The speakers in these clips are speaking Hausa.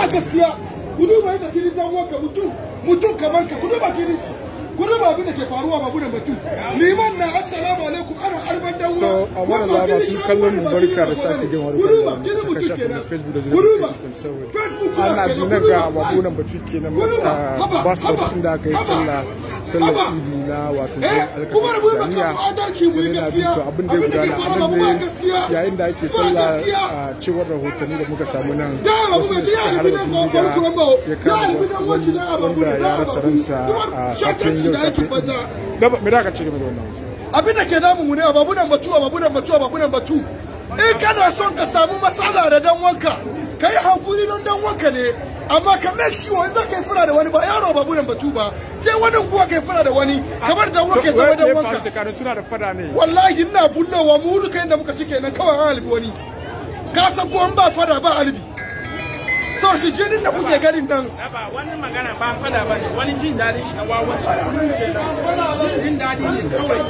ba gaskiya ku duba yadda jini dan wanka mutum mutum kamar ka ku duba jini ku duba abin da ke faruwa ba gudan batu liman na assalamu alaikum ana arban dan to a wannan lama sun kallon mu barka da sake jin wani kallon ta kashe na facebook da zuwa facebook ana ji nan ga babunan batu kenan bas stop inda aka yi sallah sallar idi na wato zai alkafin jami'a sai na ji to abin da ya gudana a nan ne yayin da ake sallah a cewar rahotanni da muka samu nan wasu da suka harba bindiga ya kama wani wanda ya rasa ransa a safiyan yau safiyan gaba me da ka ce game da wannan abin da ke damun mu ne babunan batu babunan batu babunan batu in kana son ka samu matsala da dan wanka ka yi hankuri don dan wanka ne amma ka make sure in za ka yi fura da wani ba yaro ba bunan batu ba sai wani kuwa ka yi fura da wani kamar dan wanka ya zama dan wanka suna da fada ne wallahi ina bullowa mu duka inda muka cike nan kawai an halibi wani ka san ko an ba fada ba halibi so shi jinin da kuke ganin nan ba wani magana ba fada ba ne wani jin daɗin shi na wawan jin daɗi ne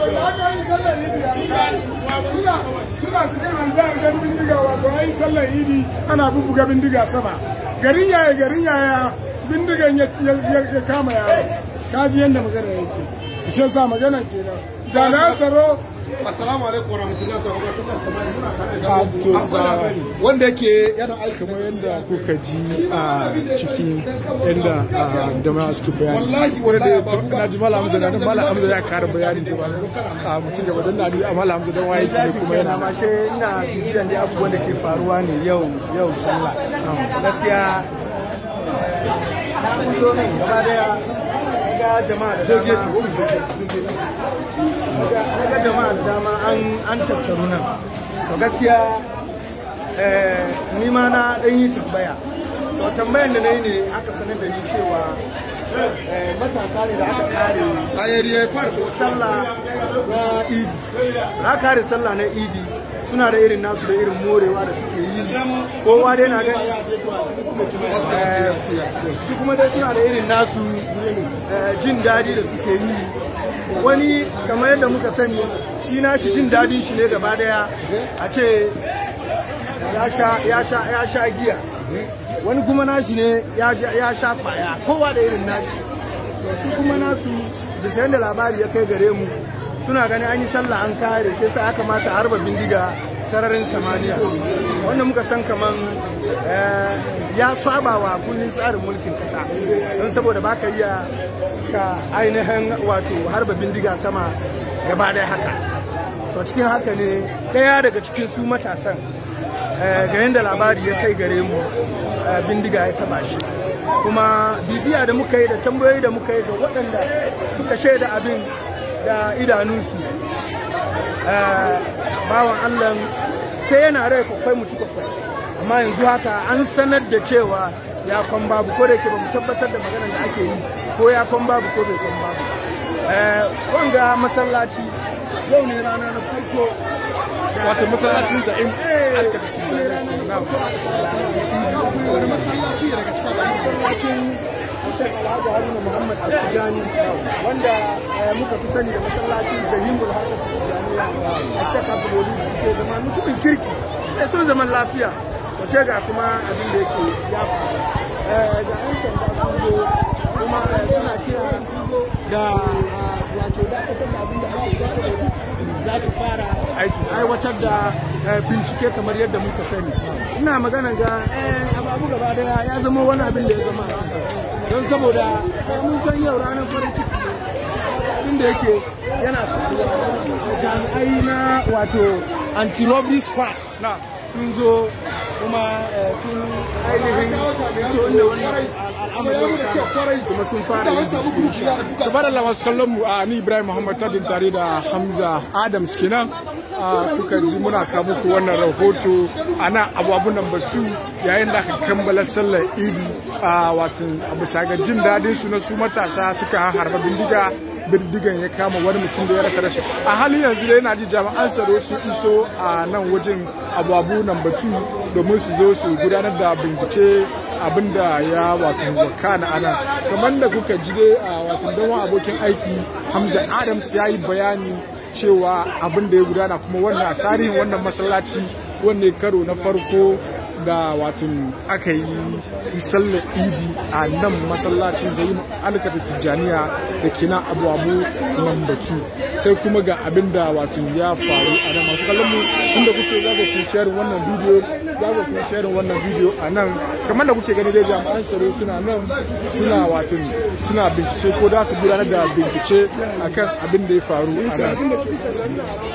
suna cikin albarin bindiga wato ayi sallar idi ana bubuga bindiga sama garin yaya garin yaya bindigan ya kama yaro kaji yadda magana yake shi yasa magana kenan jami'an tsaro assalamu alaikum warahmatullahi wabarakatuh wanda yake yana aiki kamar yadda kuka ji a cikin yadda jama'a suke bayani wallahi wanda wallahi da na ji malam hamza da malam hamza ya kara bayani da ba a mutum gaba dan na ji a malam hamza dan waye ne kuma yana ma shi ina bibiyan da abubuwan da ke faruwa ne yau yau sallah gaskiya gaba daya ga jama'a da dama ga jama'a da dama an tattaru nan to gaskiya ni ma na dan yi tambaya to tambayan da na yi ne aka sanar da ni cewa matasa ne da aka kare ayari ya fara sallah na idi na kare sallah na idi suna da irin nasu da irin morewa da suke yi kowa dai na gani su kuma dai suna da irin nasu jin daɗi da suke yi wani kamar yadda muka sani shi na shi jin daɗin shi ne gaba daya a ce ya sha giya wani kuma nashi ne ya sha kwaya kowa da irin nashi su kuma nasu da sayan da labari ya kai gare mu suna gani an yi sallah an kare sai sa aka mata harba bindiga sararin samaniya wanda muka san kaman ya saba wa kundin tsarin mulkin kasa don saboda baka iya ka ainihin wato harba bindiga sama gaba ɗaya haka to cikin haka ne ɗaya daga cikin su matasan ga yadda labari ya kai gare mu bindiga ya taba shi kuma bibiya da muka yi da tambayoyi da muka yi ga waɗanda suka shaida abin da idanunsu bawan allah sai yana rai kwakwai mutu kwakwai amma yanzu haka an sanar da cewa ya kwan babu ko da yake ba mu tabbatar da maganar da ake yi ko ya kwan babu ko bai kwan babu wanga masallaci yau ne rana na farko wato masallacin za'im wani masallaci daga cikin masallacin Sheikh Alhaji Haruna Muhammad Al-Tijani wanda muka fi sani da masallacin Zahimul Harkar Tijaniya a Sheikh Abdul sai zama mutumin kirki mai son zaman lafiya to shega kuma abin da yake ya faru ga 'yan sanda sun zo kuma suna kira da wato dakatar da abin da ake dakatar za su fara aiwatar da bincike kamar yadda muka sani ina magana ga abu gaba daya ya zama wani abin da ya zama don saboda mun san yau ranar farin ciki abin da yake yana faruwa jami'ai na wato anti-robbery squad sun zo kuma sun ainihin so inda wannan al'amarin kuma sun fara yin bincike tabar Allah masu kallon mu a ni Ibrahim Muhammad Tadin tare da Hamza Adams kenan kuka ji muna kawo muku wannan rahoto a nan abubuwan batu yayin da aka kammala sallar idi a watan bisa ga jin daɗin su na su matasa suka harba bindiga bindigan ya kama wani mutum da ya rasa rashi a halin yanzu dai yana ji jami'an tsaro su iso a nan wajen abubu nan batu domin su zo su gudanar da bincike abin da ya wato wakana ana kamar da kuka ji dai a wato don abokin aiki hamza adams ya yi bayani cewa abin da ya gudana kuma wannan a tarihin wannan masallaci wanne karo na farko da watan aka yi sallar idi a nan masallacin zai alkata tijjaniya da ke nan abu abu mambatu sai kuma ga abin da watan ya faru a nan masu kallon mu inda kuke za ku share wannan bidiyo za ku share wannan bidiyo a nan kamar da kuke gani dai jami'an tsaro suna nan suna watan suna bincike ko za su gudanar da bincike akan abin da ya faru a nan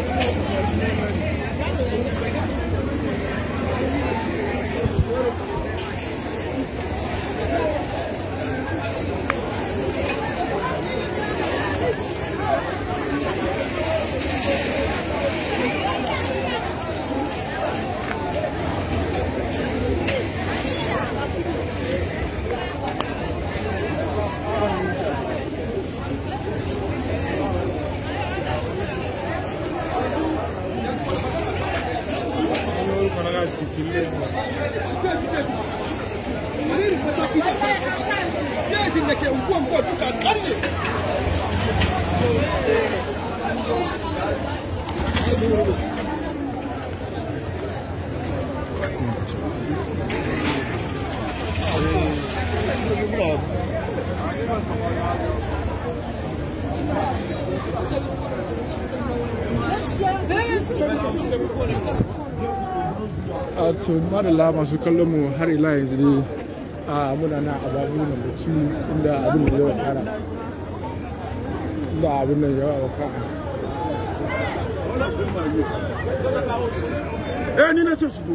Yasin da ke unguwan ko duka karye. a to madalla masu kallon mu har ila yanzu ne a muna na ababu na mutu inda abin da yawa kara inda abin da yawa kara eh ni na ce su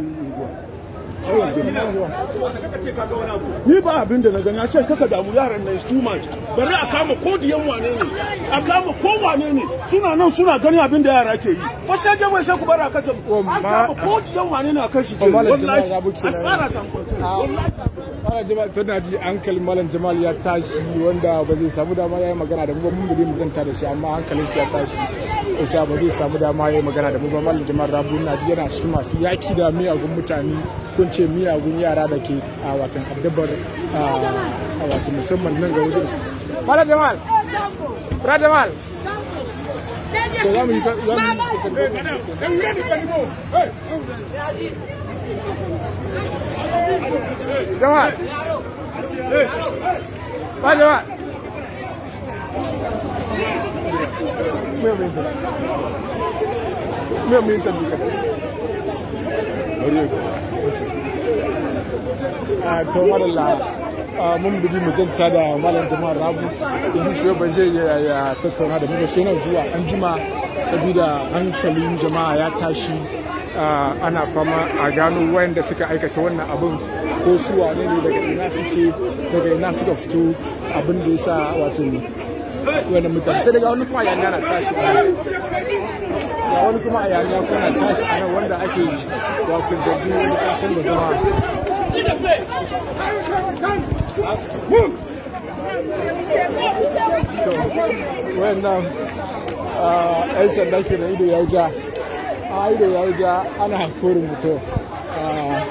ni ba abin da na gani sai kaka damu yaran na is too much bari a kama ko diyan wane ne a kama ko wane ne suna nan suna gani abin da yara ke yi ko sai dai wai sai ku bar a kace mu an kama ko diyan wane ne a kashi ke Malam Jamal wallahi Rabu kenan. as far as I'm concerned wallahi Malam Jamal tana ji hankalin Malam Jamal ya tashi wanda ba zai samu dama ya yi magana da mu ba mun gode mu zanta da shi amma hankalin shi ya tashi isa ba zai samu dama ya yi magana da mu ba Malam Jamal Rabu na ji yana cikin masu yaki da miyagun mutane ko in ce miyagun yara da ke a watan addabar a a watan musamman nan ga wajen Malam Jamal Malam Jamal to za mu yi za mu yi Jamal ba Jamal me me me me ta duka a to madalla mun bugi mu zanta da malam jama'ar rabu idan shi ba zai ya ya tattauna da mu ba sai nan zuwa an jima saboda hankalin jama'a ya tashi ah, ana fama a gano wayanda suka aikata wannan abin ko su wane ne daga ina suke daga ina suka fito abin da ya sa wato wannan mutane sai daga wani kuma yanya na tashi a nan ga wani kuma a yanya kuma na tashi a nan wanda ake wato zargin wani kasan da zama wayannan ah, 'yan sanda ke da ido ya ja a ido ya ja ana hakorin mutum Ah,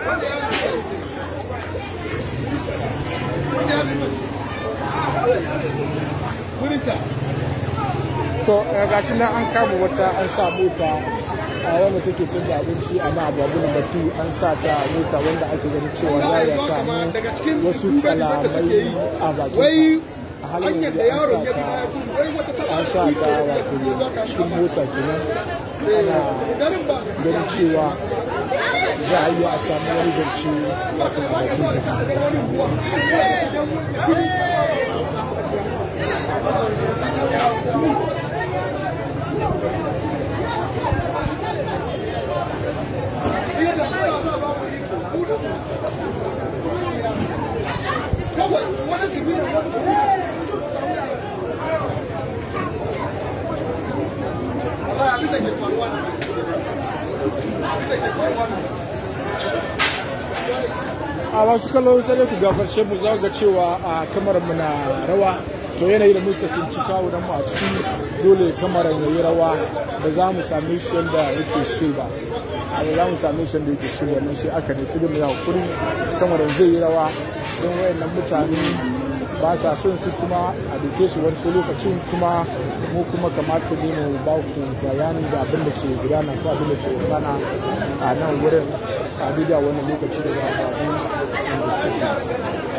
Wurinta. to eh, gashi nan an kama wata an sa mota a wanda take son da abinci a na abu abu batu an sa ta mota wanda ake ganin cewa za ya samu daga cikin wasu duban da suke kalamai yi a bakin wai a halin hanyar da yanzu yaron ya bi an ya gudu wai wata sa tana ta an sa ta wato cikin mota kenan ana garin ba ganin cewa za a yi a samu wani zance wato a bakin ta kawai wani su biyu wallahi abin da ke faruwa ne. abin da ke faruwa ne. a masu kallo sai dai ku gafarce mu za ga cewa a kamarar mu na rawa to yanayi da muka sinci kawo mu a ciki dole kamarar ya yi rawa ba za mu same shi yadda yake so ba a ba za mu same shi yadda yake so wannan shi aka ne su da mu ya hakuri kamarar zai yi rawa don wayannan mutane ba sa son su kuma a duke su wasu lokacin kuma mu kuma kamata ne mu ba ku bayani da abin da ke gudana ko abin da ke gudana a nan wurin a daidai wannan lokaci da za a babu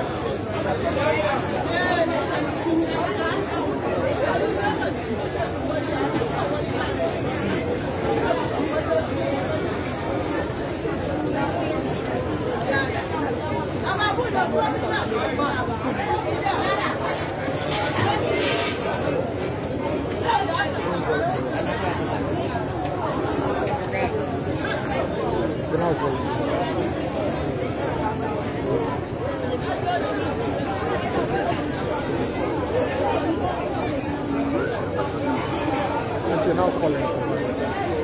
Okay, now calling.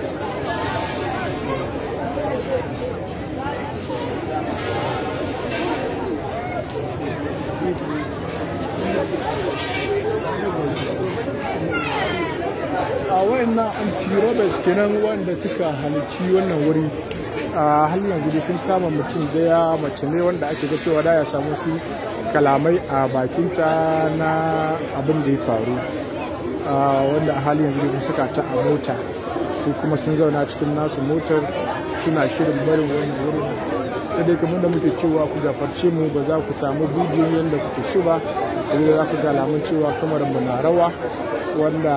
a wayannan anti-robbers kenan wanda suka halicci wannan wuri a har yanzu dai sun kama mutum daya mace ne wanda ake ga cewa da ya samu su kalamai a bakinta na abin da ya faru wanda a halin yanzu dai sun saka ta a mota su kuma sun zauna cikin nasu motar suna shirin barin wani wurin sai dai kamar da muke cewa ku gafarce mu ba za ku samu bidiyon yadda kuke so ba sai dai za ku ga alamun cewa kamar mu na rawa wanda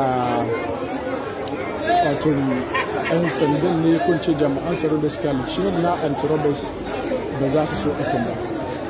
wato yan sandan ne kun ce jami'an tsaro da suka halicci na antirobes ba za su so ɗakin ba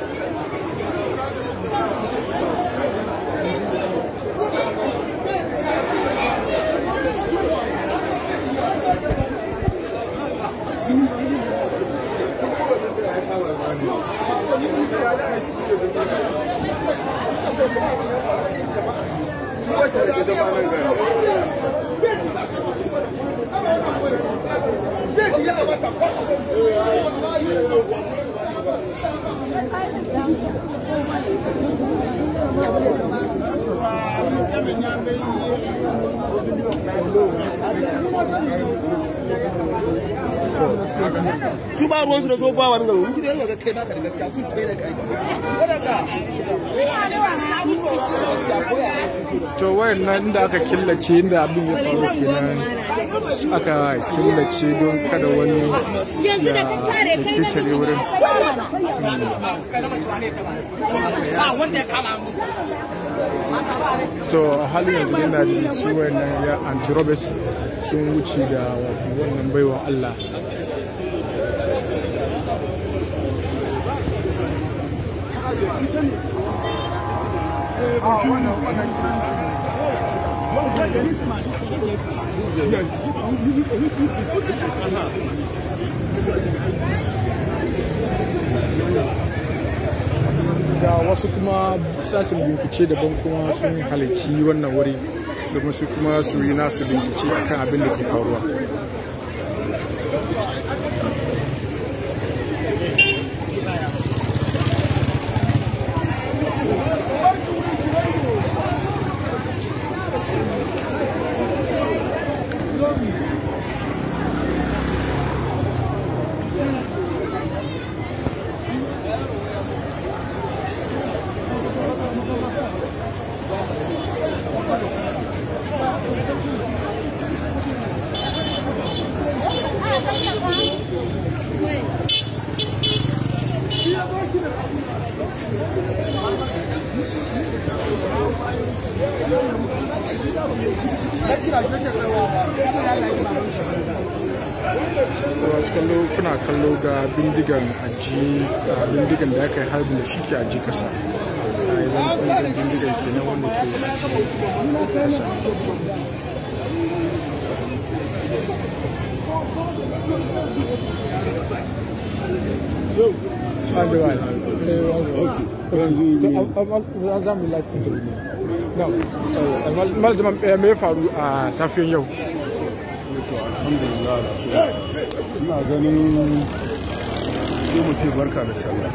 su ba ruwansu da tsofa wani gaba mutu da yawa ga kai baka da gaskiya sun kai da kai to wayan nan inda aka killace inda abin ya faru kenan aka killace don kada wani ya fitare wurin to a halin yanzu yana da su wayannan ya anti-robes sun wuce da wato wannan baiwa Allah ga wasu kuma sasin bincike daban kuma sun halarci wannan wuri domin su kuma su yi nasu bincike akan abin da ke faruwa wasu kallo kuna kallo ga bindigan aji bindigan da aka yi harbin da shi ke aji kasa a yanzu bindigan kenan wanda ke aji kasa So, and the one. Okay. Okay. So, an zami life interview. Now, mal jama me faru a safiyan yau. alhamdulillah ina ganin sai mu ce barka da sallah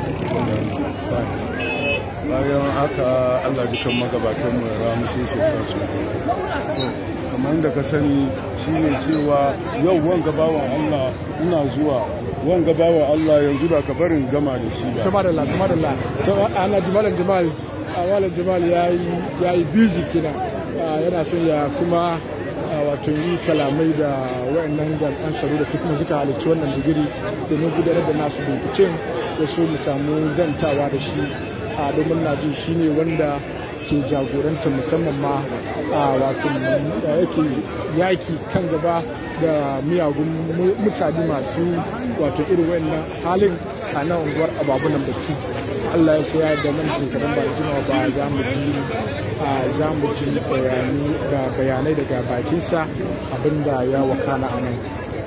bayan haka allah jikan magabatan mu ya ramu sai su sa su kamar yadda ka sani shine cewa yau wanga bawan allah ina zuwa wanga bawan allah yanzu da ka barin gama da shi ba Tuma da la, tuma da la. Ana jimalan jimal malam jamal ya yi busy kina yana son ya kuma wato yi kalamai da wayannan jami'an tsaro da su kuma suka halarci wannan digiri domin gudanar da nasu binciken da su mu samu zantawa da shi a domin na ji shi ne wanda ke jagoranta musamman ma a wato yake yaki kan gaba da miyagun mutane masu wato irin wayannan halin a nan unguwar ababunan batu allah ya saya da nan shekarun ba da jimawa ba za mu ji za mu ji bayanai daga bakinsa abinda ya wakana a nan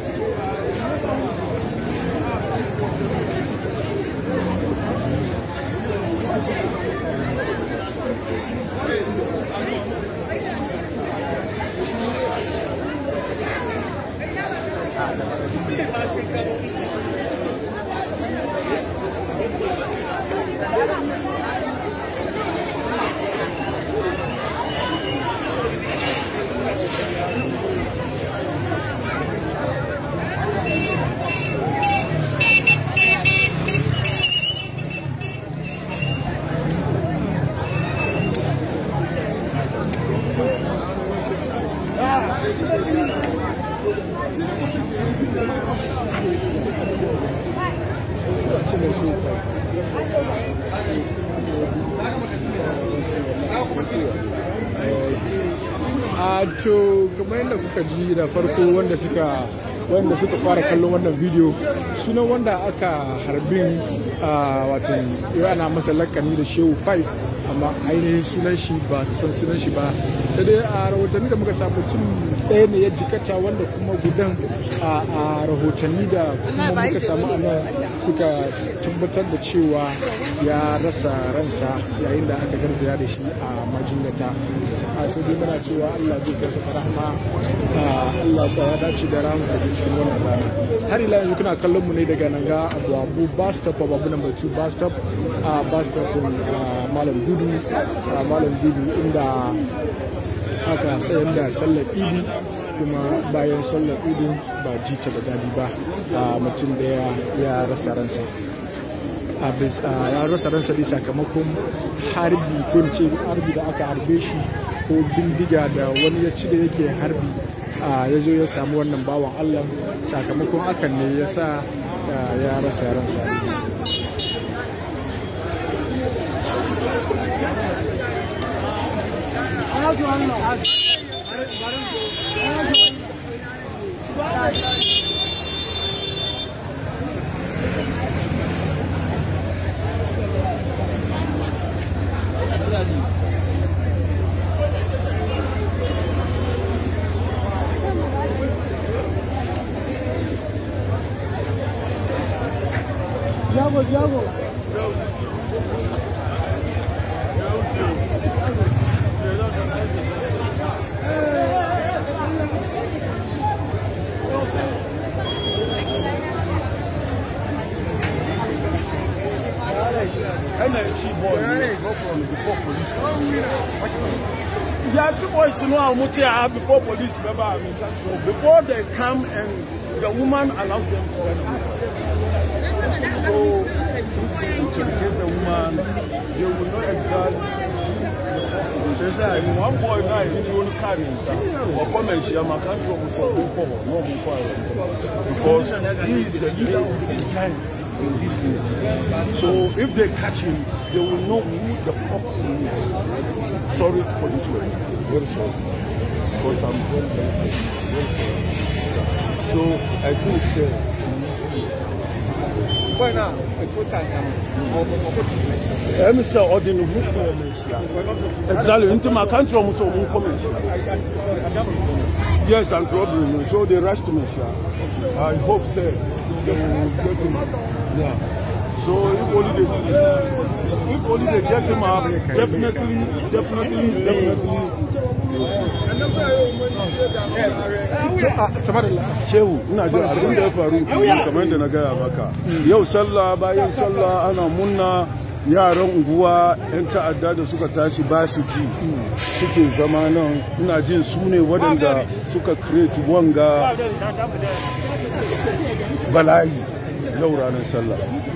a to kamar yadda kuka ji da farko wanda suka wanda suka fara kallon wannan video sunan wanda aka harbin a watan ana masa lakani da shehu 5 amma ainihin sunan shi ba su san sunan shi ba sai dai a rahotanni da muka samu cin ɗaya ne ya jikata wanda kuma gudan a rahotanni da kuma muka samu a nan suka tabbatar da cewa ya rasa ransa yayin da aka garzaya da shi a majinyata a sai dai muna cewa Allah zai kai saka rahma Allah sa ya dace da rahama da cikin wannan rana har ila yanzu kuna kallon mu ne daga nan ga Abu Abu bus stop Abu number 2 bus stop a bus stop Malam Dudu Malam Dudu inda aka sayar da sallar Idi kuma bayan sallar Idi ba jita da dadi ba mutum daya ya rasa ransa ya rasa ransa ne sakamakon harbi ko ce harbi da aka harbe shi ko bindiga da wani ya ci da yake harbi ya zo ya samu wannan bawan allah sakamakon hakan ne ya sa ya rasa ransa Jago, Jago. NLT boy go from before police. Yeah, two boys know how much I before police remember before they come and the woman allows them to enter. So to get the woman, they will not exactly one boy now is the only car inside. Or come and share my country for no Because he is the leader of these gangs in this area. So if they catch him, they will know who the fuck he is. Sorry for this word. Very sorry. Because I'm very, very, very sorry. So I think uh, ɛmi sɛ ɔde ne ho kɔ ɔmo ahyia exactly nti ma ka nkyerɛ ɔmo sɛ ɔmo nkɔ mo ahyia yes and robbery no so they rush to me ahyia i hope say they will get him yeah so if only they if only they get him up definitely definitely definitely. shehu ina ji abin da ya faru kamar yadda na gaya maka yau sallah bayan sallah ana munna yaran unguwa 'yan ta'adda da suka tashi ba su ji suke zama nan ina jin su ne waɗanda suka create wanga bala'i yau ranar sallah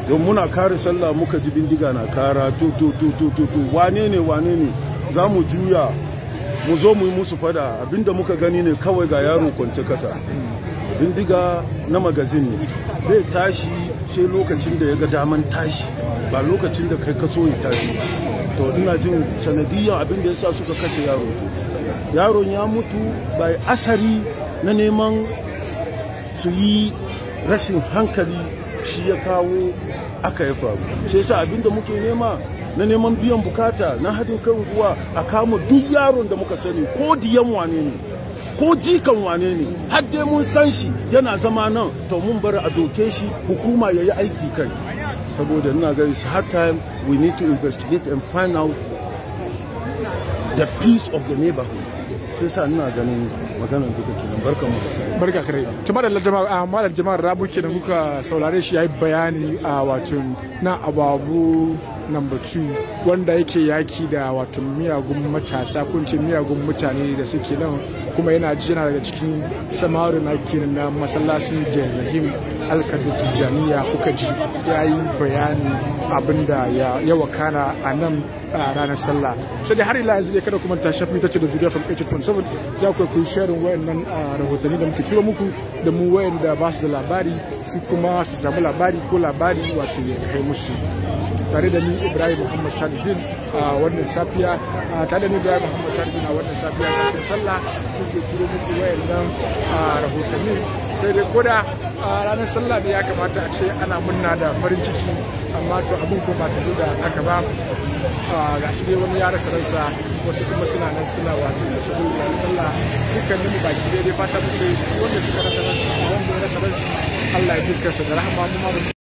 don muna kare sallah muka ji bindiga na kara to to to to to to wane ne wane ne za mu juya mu zo mu yi musu fada abinda muka gani ne kawai ga yaro kwance kasa bindiga na magazin ne zai tashi sai lokacin da ya ga daman tashi ba lokacin da kai kaso ya tashi to ina jin sanadiyan abin da ya sa suka kashe yaro yaron ya mutu bai asari na neman su yi rashin hankali shi ya kawo aka ya faru shi yasa abin da muke nema na neman biyan bukata na haɗin kan ruwa a kama duk yaron da muka sani ko diyan wane ne ko jikan wane ne har dai mun san shi yana zama nan to mun bar a doke shi hukuma ya yi aiki kai saboda ina ga it's hard time we need to investigate and find out the peace of the neighborhood sai sa ina ganin maganar duka kenan barkan mu da sai barka kare tuma da jama'a malam jama'ar rabu kenan kuka saurare shi yayi bayani a wato na ababu number 2 wanda yake yaki da wato miyagun matasa kun ce miyagun mutane da suke nan kuma yana ji yana daga cikin samaru na kenan na masallacin jazahim alkatu tijjaniya kuka ji ya yi bayani abinda ya wakana a nan a ranar sallah sai dai har ila yanzu dai kada kuma ta shafi ta ce da zuriya from 8.7 za ku ku sharing wayannan rahotanni da muke tura muku da mu wayanda ba su da labari su kuma su samu labari ko labari wato ya kai musu tare da ni ibrahim muhammad talibin a wannan safiya tare da ni ibrahim muhammad talibin a wannan safiya safiyar sallah kuke turo muku wayannan rahotanni sai dai koda ranar sallah da ya kamata a ce ana munna da farin ciki amma to abin ko ba ta zo da haka ba ga shi dai wani ya rasa ransa wasu kuma suna nan suna wato da shagun ranar sallah dukkanin mu baki daidai fata muke shi wanda suka rasa ransa wanda ya rasa ransa Allah ya ji kansa da rahama mu ma